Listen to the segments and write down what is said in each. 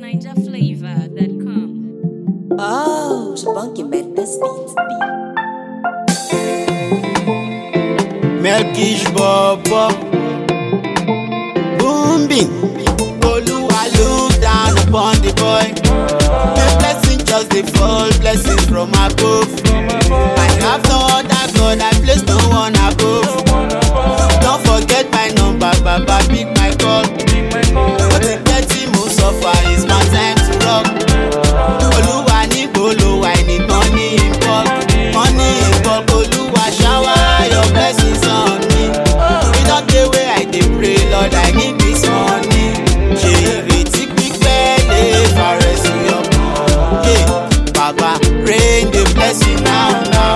NinjaFlavor.com. Oh, Shabunky made this beat. Melkish Bobo Boombi Oluwa look down upon the boy The blessing just dey fall blessings from above I have no other God I place no one above Don't forget my number baba pick my call Ó ti pẹ́ tí mo suffer it's my time to rock Olúwa níbo lo wà I need money in bulk money in bulk Olúwa shower your blessings on me E don dey wey I dey pray Lord I need this money ṣe ìrètí pípẹ́ lè fàrẹ̀ sí ọkàn Hey, Baba rain the blessing now now.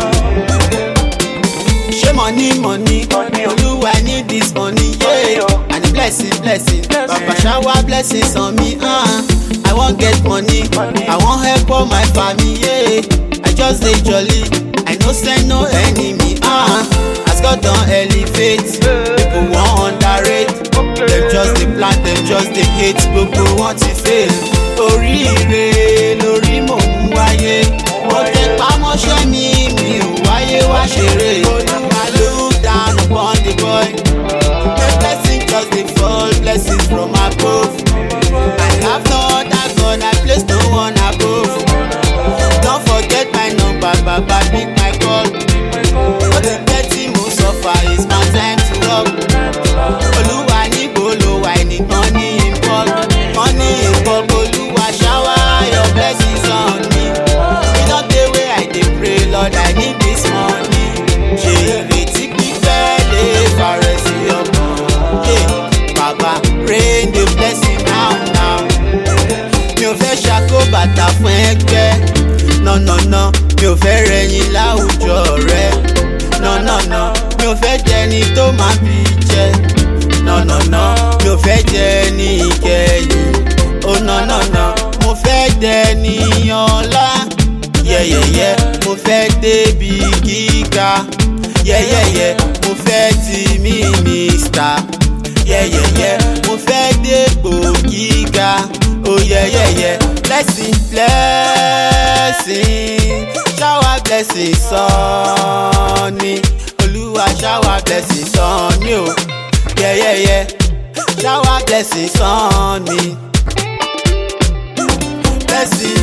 Ṣé money money? Olúwa I need this money yeah. And the blessing blessing. Baba shower blessings on me. Uh. I wan get money. I wan help all my family. Yeah. I just dey jolly. I no send no enemy. Uh. As God don elevate, people wan underrate. Dem just dey plan, dem just dey hate. Gbogbo wọn ti fail. Oríire lórí mò ń wáyé. Mo tẹ pamọ́ṣẹ́ mi, mi ò wáyé wá ṣeré. Olúwa look down upon the boy. The blessing just dey fall, blessings from above. I have no other God, I place no one above. Don't forget my number, Baba pick my call. Ó ti pẹ́ tí mo suffer, it's my time to rock. Olúwa níbo lo wà, I need money in bulk. Money in bulk, Olúwa shower your blessings on me. E don dey wey I dey pray, Lord, I need this money. Ṣé ìrètí pípẹ́ lè fàrẹ̀ sí ọkàn? Yeah, Baba rain the blessing now now. Mi ò fẹ́ ṣàkó bàtà fún ẹgbẹ́. Nọ̀nọ̀nà mi ò fẹ́ rẹ̀yìn láwùjọ rẹ̀. Nọ̀nọ̀nà mi ò fẹ́ jẹni tó máa bí jẹ. Nọ̀nọ̀nà mi ò fẹ́ jẹni ìkẹyìn. Ó nọ̀nọ̀nà mo fẹ́ dẹni ọlá. Yẹ́yẹ́yẹ́ mo fẹ́ débi gíga. Yẹ́yẹ́yẹ́ mo fẹ́ di mínísítà. Yẹ́yẹ́yẹ́ mo fẹ́ dépò gíga. Oh yẹ́yẹ́yẹ́ blessing blessing shower blessing sàn ni. Olúwa shower blessing sàn ni o. Yẹ́yẹ́yẹ́ shower blessing sàn ni. Blessing